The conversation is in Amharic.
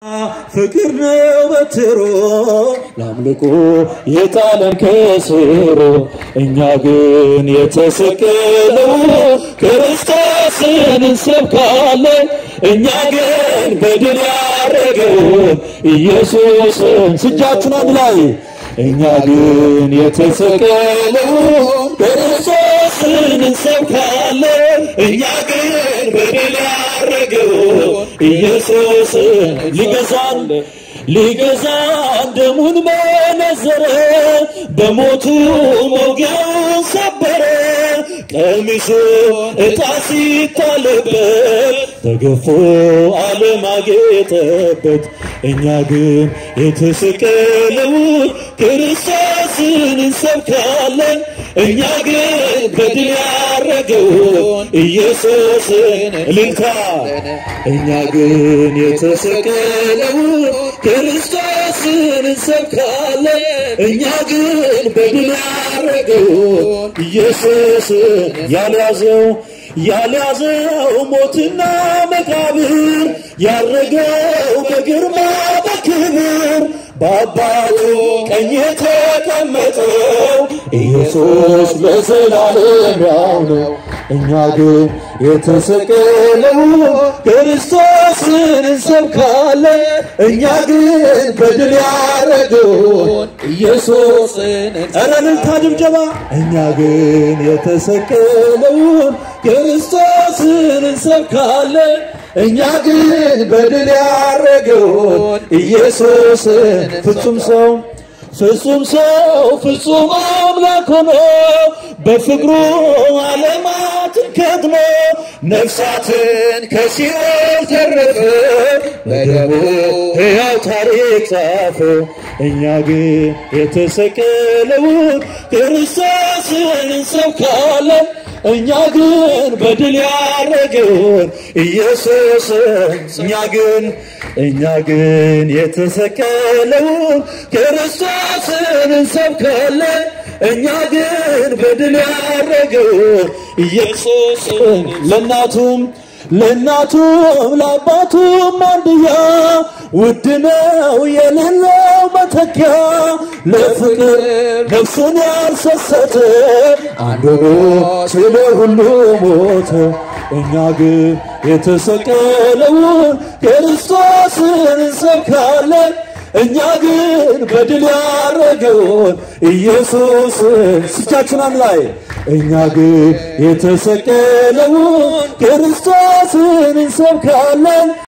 ፍቅር ነው በትሮ ለአምልኮ የጣለን ከስሮ እኛ ግን የተሰቀለው ክርስቶስን እንሰብካለን። እኛ ግን በድል ያረገውን ኢየሱስን ስጃችን አንድ ላይ እኛ ግን የተሰቀለው ክርስቶስን እንሰብካለን። እኛ ግን በድል ያረገውን ኢየሱስን ሊገዛን ሊገዛን ደሙን መነዘረ፣ በሞቱ መውጊያውን ሰበረ። ቀሚሱ ዕጣ ሲጣልበት ተገፎ ዓለም አጌጠበት። እኛ ግን የተሰቀለውን ክርስቶስን እንሰብካለን። እኛ ግን በድል ያረገውን ኢየሱስን እልልታ እኛ ግን የተሰቀለውን ክርስቶስን እንሰብካለን። እኛ ግን በድል ያረገውን ኢየሱስን ያልያዘው ያልያዘው ሞትና መቃብር ያረገው በግርማ በክብር በአባቱ ቀኝ የተቀመጠው ኢየሱስ ለዘላለም ያው ነው። እኛ ግን የተሰቀለውን ክርስቶስን እንሰብካለን። እኛ ግን በድል ያረገውን ኢየሱስን ኧረ እልልታ ድብደባ። እኛ ግን የተሰቀለውን ክርስቶስን እንሰብካለን። እኛ ግን በድል ያረገውን ኢየሱስን ፍጹም ሰው ፍጹም ሰው ፍጹም አምላክ ሆኖ በፍቅሩ ዓለማትን ከድኖ ነፍሳትን ከሲኦል ተረፈ በደሙ ሕያው ታሪክ ጻፈ። እኛ ግን የተሰቀለውን ክርስቶስን እንሰብካለን። እኛ ግን በድል ያረገውን ኢየሱስን እኛ ግን እኛ ግን የተሰቀለውን ክርስቶስን እንሰብካለን። እኛ ግን በድል ያረገውን ኢየሱስን ለእናቱም ለእናቱም ለአባቱም አንድያ ውድ ነው የሌለው መተኪያ ለፍቅር ነፍሱን ያልሰሰተ አንድ ሆኖ ስለ ሁሉ ሞተ። እኛ ግን የተሰቀለውን ክርስቶስን እንሰብካለን። እኛ ግን በድል ያረገውን ኢየሱስን ስቻችን ላይ እኛ ግን የተሰቀለውን ክርስቶስን እንሰብካለን።